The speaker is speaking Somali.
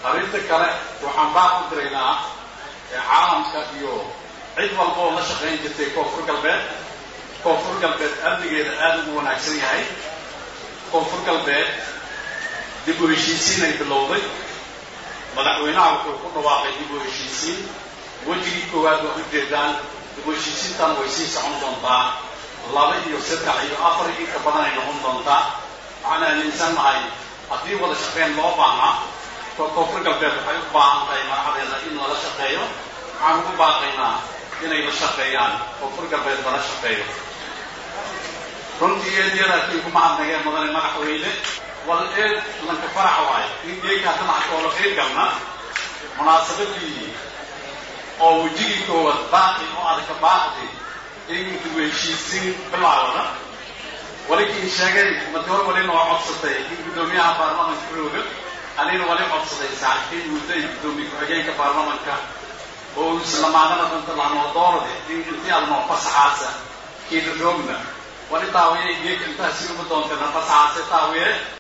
arrinta kale waxaan baaq u diraynaa caalamka iyo cid walba oo la shaqayn jirtay koonfur galbeed koonfur galbeed amnigeeda aada ugu wanaagsan yahay koonfur galbeed dib u heshiisiin ay bilowday madaxweynaha wuxuu ku dhawaaqay dib u heshiisiin wejigii koowaad waa ujeedaan dib u heshiisiintan way sii socon doontaa laba iyo saddex iyo afar inka badan ay noqon doontaa waxaan aaminsan nahay haddii wada shaqeyn loo baahnaa koonfur galbeed waxay u baahan tahay madaxdeeda in lala shaqeeyo waxaan ugu baaqaynaa inay la shaqeeyaan koonfur galbeed lala shaqeeyo runtii eedyadaakiin kuma hadnageen mudane madaxweyne wal eed lanka faraxa waayo in geekaa danaca oo la qeyb galna munaasabadii oo wejigii koowaad baaqi oo adaka baaqdi in dib u heshiisiin bilaawda walikii sheegay matoor walina waa codsatay in guddoomiyaha baarlamanka rooga anina wali codsaday saaxiibkii mudday guddoomiye ku-xigeenka baarlamanka oo islamaadana danta lahnoo doorade in intii adnoo fasaxaasa kiina roogna wali taawiye geeka intaasi uma doonteen fasaxaase taawiye